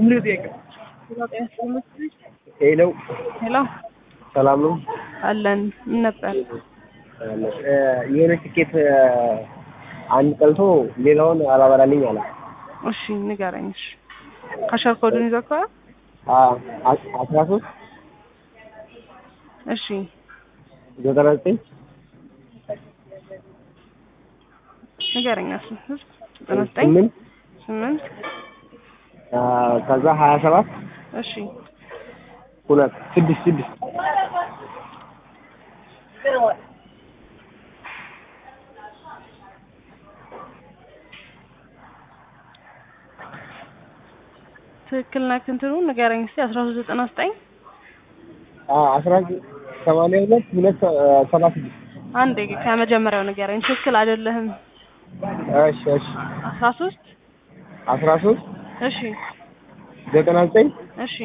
ሄሎ ሄሎ ሰላም ነው? አለን። ምን ነበር? የሆነ ትኬት አንድ ቀልቶ ሌላውን አላበራልኝ አለ። እሺ ንገረኝ። እሺ ካሸር ኮዱን ይዘካዋል? አስራ ሶስት እሺ ዘጠና ዘጠኝ ንገረኝ። እሱ ዘጠና ዘጠኝ ስምንት ስምንት ከዛ ሀያ ሰባት እሺ ሁለት ስድስት ስድስት ትክክል ነህ። እንትኑ ንገረኝ እስኪ አስራ ሶስት ዘጠና ዘጠኝ አስራ ሰማንያ ሁለት ሁለት ሰባ ስድስት አንዴ ከመጀመሪያው ንገረኝ። ትክክል አይደለህም። እሺ እሺ አስራ ሶስት አስራ ሶስት እሺ ዘጠና ዘጠኝ እሺ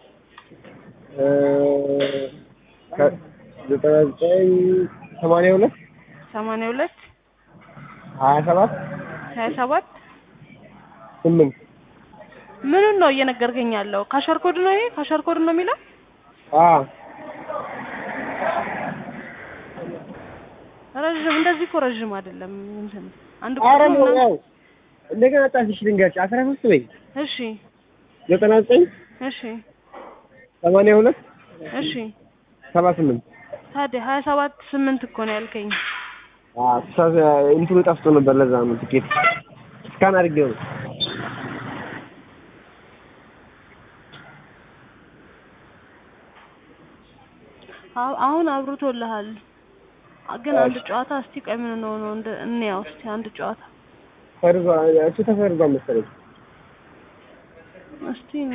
ዘጠና ዘጠኝ ሰማንያ ሁለት ሰማንያ ሁለት ሀያ ሰባት ሀያ ሰባት ስምንት ምኑን ነው እየነገርከኝ ያለው? ካሸር ኮድ ነው ይሄ? ካሸር ኮድ ነው የሚለው? አዎ ረዥም እንደዚህ እኮ ረዥም አይደለም። እንትን አንድ ኧረ ቁጥር ነው ነው ያው እንደገና ጣትሽ ልንገርሽ አስራ ሶስት በይ እሺ ዘጠና ዘጠኝ እሺ ሰማንያ ሁለት እሺ ሰባ ስምንት ታዲያ ሀያ ሰባት ስምንት እኮ ነው ያልከኝ። እንትኑ ጠፍቶ ነበር። ለዛ ነው ትኬት እስካን አድርጌው ነው። አሁ- አሁን አብርቶልሃል። ግን አንድ ጨዋታ እስቲ ቆይ ምን ነው ነው እንደ እንያው እስቲ አንድ ጨዋታ ፈርዟ እሱ ተፈርዟል መሰለኝ። እስቲ